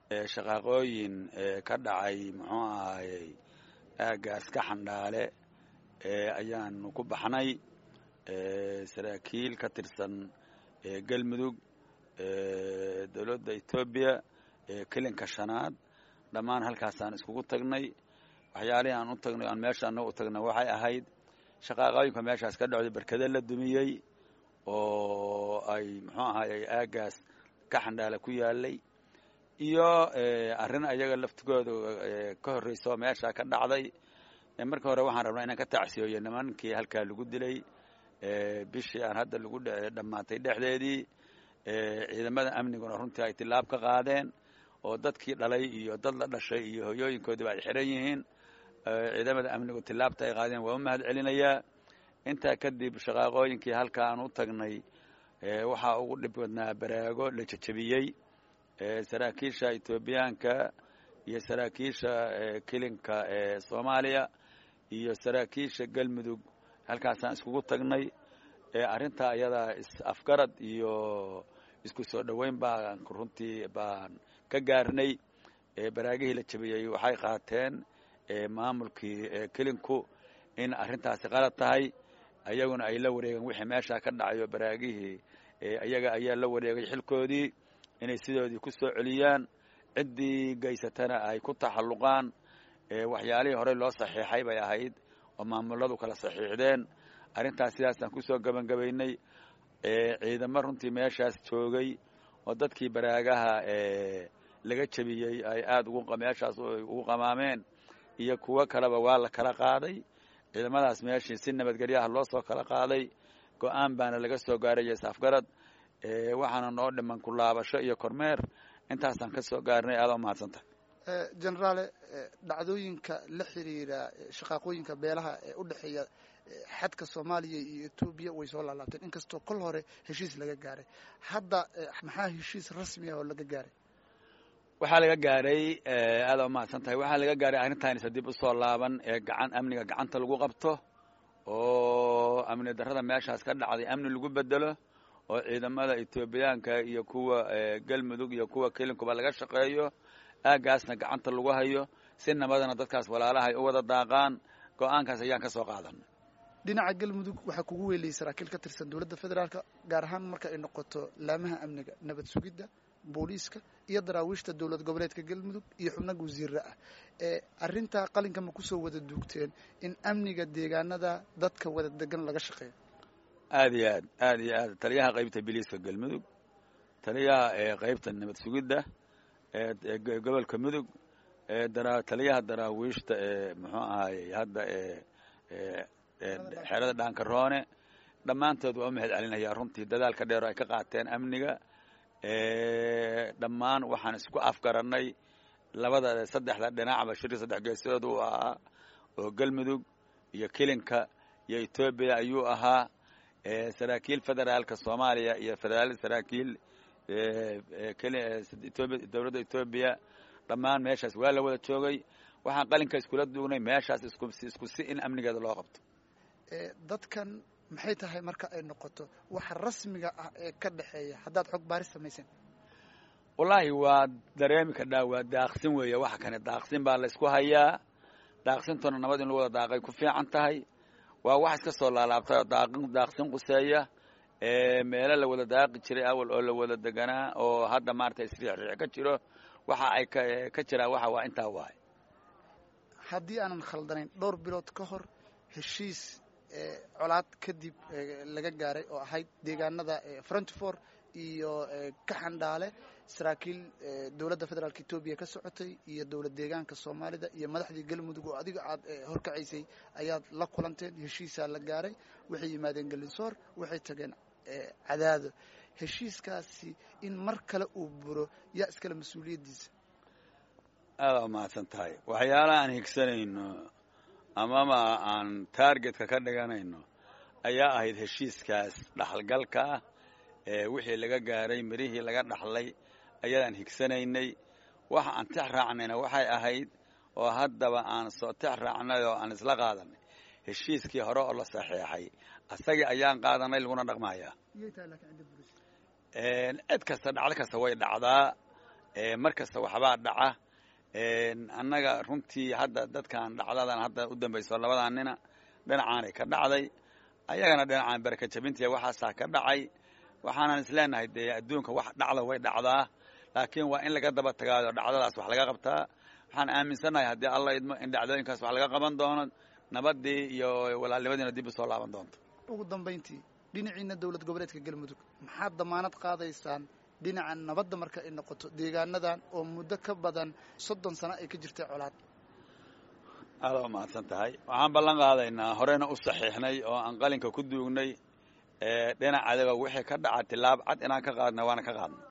shaqaaqooyin ka dhacay muxuu ahaayey aagaas ka xandhaale ayaanu ku baxnay saraakiil ka tirsan galmudug dowladda etoobiya kelinka shanaad dhammaan halkaasaan iskugu tagnay waxyaalihii aan u tagnay aan meesha annaga u tagnay waxay ahayd shaqaaqooyinka meeshaas ka dhacday berkade la dumiyey oo ay muxuu ahaayey aagaas ka xandhaale ku yaalay iyo arrin ayaga laftigooda ka horreyso meesha ka dhacday marka hore waxaan rabnaa inaan ka tacsiyooyo nimankii halkaa lagu dilay bishii aan hadda lagu dhammaatay dhexdeedii ciidamada amniguna runtii ay tilaab ka qaadeen oo dadkii dhalay iyo dad la dhashay iyo hoyooyinkoodiba ay xiran yihiin ciidamada amnigu tilaabta ay qaadeen waa u mahad celinayaa intaa kadib shaqaaqooyinkii halka aan u tagnay waxaa ugu dhib badnaa baraago la jejebiyey saraakiisha etoobiyaanka iyo saraakiisha kelinka soomaaliya iyo saraakiisha galmudug halkaasaan iskugu tagnay arrintaa ayadaa is-afgarad iyo isku soo dhoweyn baan runtii baan ka gaarnay baraagihii la jebiyey waxay qaateen maamulkii kelinku in arrintaasi qalad tahay ayaguna ay la wareegeen wixii meeshaa ka dhacayo baraagihii ayaga ayaa la wareegay xilkoodii inay sidoodii ku soo celiyaan ciddii geysatana ay ku taxalluqaan waxyaalihii horey loo saxiixay bay ahayd oo maamuladu kala saxiixdeen arrintaas sidaasaan kusoo gebangebaynay ciidamo runtii meeshaas joogay oo dadkii baraagaha laga jebiyey ay aada ugu meeshaas ugu qamaameen iyo kuwo kaleba waa la kala qaaday ciidamadaas meeshii si nabadgelyaha loo soo kala qaaday go-aan baana laga soo gaaraya saafgarad waxaana noo dhiman ku laabasho iyo kormeer intaasaan ka soo gaarnay aada u mahadsantahay generaale dhacdooyinka la xiriira shaqaaqooyinka beelaha ee u dhexeeya xadka soomaaliya iyo etoobiya way soo laalaabteen inkastoo kol hore heshiis laga gaaray hadda maxaa heshiis rasmi ah oo laga gaaray waxaa laga gaaray aada u mahadsan tahay waxaa laga gaaray arrintaanisa dib usoo laaban ee gacan amniga gacanta lagu qabto oo amni darrada meeshaas ka dhacday amni lagu bedelo oo ciidamada etoobiyaanka iyo kuwa galmudug iyo kuwa kelinkuba laga shaqeeyo aagaasna gacanta lagu hayo si nabadana dadkaas walaalaha ay u wada daaqaan go-aankaas ayaan ka soo qaadanay dhinaca galmudug waxaa kugu weeliyey saraakiil ka tirsan dowladda federaalka gaar ahaan marka ay noqoto laamaha amniga nabad sugidda booliiska iyo daraawiishta dowlad goboleedka galmudug iyo xubnaga wasiirra ah ee arrintaa qalinka ma kusoo wada duugteen in amniga deegaanada dadka wada degan laga shaqeeyo aada iyo aad aada iyo aad taliyaha qaybta biliiska galmudug taliyaha qaybta nabad sugidda gobolka mudug taliyaha daraawiishta ee muxuu ahaayey hadda xerada dhaankaroone dhammaantood waa u mahad celinayaa runtii dadaalka dheer oo ay ka qaateen amniga dhammaan waxaan isku afgarannay labada saddexda dhinacba shirki saddex geesood uu ahaa oo galmudug iyo kelinka iyo etoobiya ayuu ahaa saraakiil federaalka soomaaliya iyo federaal saraakiil dowladda etoobiya dhammaan meeshaas waa la wada joogay waxaan qalinka iskula duugnay meeshaas isku si in amnigeeda loo qabto dadkan maxay tahay marka ay noqoto waxa rasmiga ah ee ka dhexeeya haddaad xog baaris samayseen wallaahi waa dareemi kadhaa waa daaqsin weeye waxa kane daaqsin baa laysku hayaa daaqsintuna nabad in lagu wada daaqay ku fiican tahay waa wax iska soo laalaabtay daaqin daaqsin quseeya meelo la wada daaqi jiray awal oo la wada deganaa oo hadda maarata isriixriix ka jiro waxa ay ka jiraan waxa waa intaa waay haddii aanan khaldanayn dhowr bilood ka hor heshiis colaad kadib laga gaaray oo ahayd deegaanada frontifor iyo kaxandhaale saraakiil dowladda federaalka etoobiya ka socotay iyo dowlad deegaanka soomaalida iyo madaxdii galmudug oo adiga aad horkacaysay ayaad la kulanteen heshiisaa la gaaray waxay yimaadeen galinsoor waxay tageen cadaado heshiiskaasi in mar kale uu buro yaa iskale mas-uuliyaddiisa aada u mahadsan tahay waxyaalaha aan higsanayno amama aan taargetka ka dhiganayno ayaa ahayd heshiiskaas dhaxalgalka ah ee wixii laga gaaray mirihii laga dhaxlay ayadaan higsanaynay waxa aan tix raacnayna waxay ahayd oo haddaba aan soo tix raacnay oo aan isla qaadanay heshiiskii hore oo la saxeexay asagii ayaan qaadanay laguna dhaqmayaa cid kasta dhacdo kasta way dhacdaa mar kasta waxbaa dhaca annaga runtii hadda dadkan dhacdadan hadda u dambayso labadan nina dhinacaanay ka dhacday ayagana dhinacaan baraka jabintiya waxaasaa ka dhacay waxaanan isleenahay dee adduunka wax dhacda way dhacdaa laakiin waa in laga daba tagaado dhacdadaas wax laga qabtaa waxaan aaminsannahay haddii alla idmo in dhacdooyinkaas wax laga qaban doono nabadii iyo walaalnimadiina dib u soo laaban doonto ugu dambayntii dhinaciina dowlad goboleedka galmudug maxaad damaanad qaadaysaan dhinaca nabadda marka ay noqoto deegaanadan oo muddo ka badan soddon sano ay ka jirtay colaad aada u mahadsan tahay waxaan ballan qaadaynaa horena u saxiixnay oo aan qalinka ku duugnay dhinac adaga wixii ka dhaca tilaab cad inaan ka qaadna waana ka qaadna